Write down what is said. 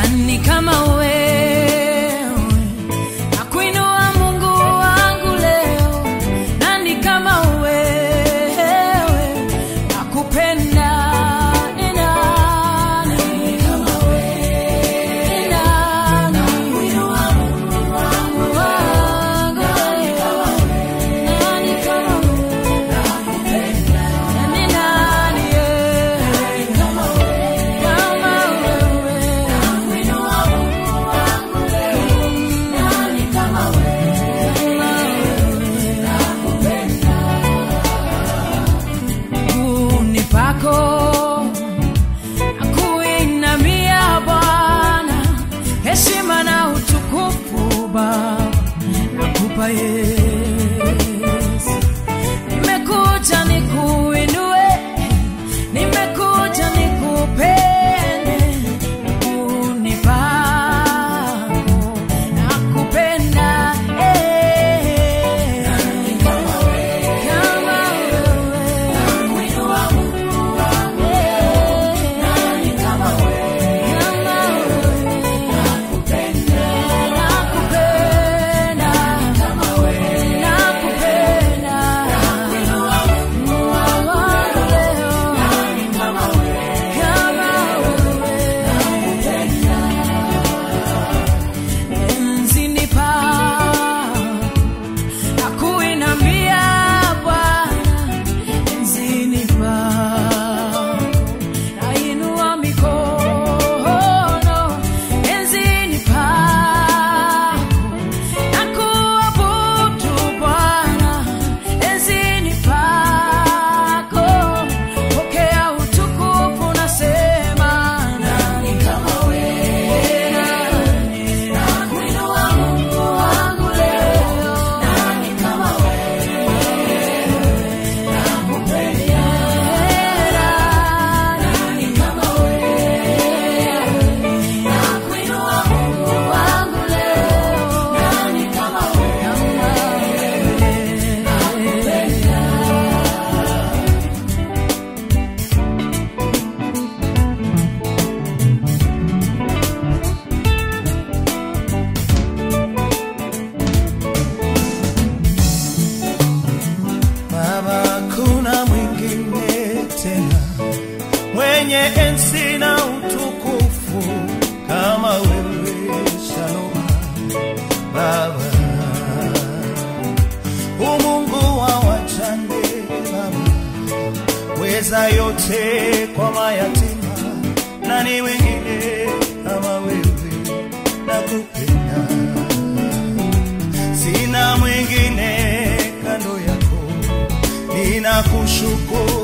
nani kama wewe nakuinua mungu wangu leo nani kama wewe nakupenda ni nani kama wewe ni nani nakuinua mungu wangu nani kama wewe nani kama wewe nakupenda ni nani yeah. kama wewe kama wewe nakuinua mungu wangu leo nani kama wewe miguuni pako nakuinamia Bwana, heshima na utukufu Baba nakupa Yesu. Nimekuja nikuinue, nimekuja nikupende, miguuni pako nakupenda eh. Kama wewe Enzini pa nakuinambia Bwana, enzini pako nainua mikono, enzini pako nakuabudu Bwana, enzini pako pokea utukufu, nasema nani kama wewe, nani nakuinua Mungu wangu leo, nani kama Baba, kuna mwingine tena mwenye enzi na utukufu kama wewe, Shalom Baba, umungu wa wajane Baba, weza yote kwa mayatima, nani wengine kama wewe, nakupenda sina mwingine kando yako, ninakushukuru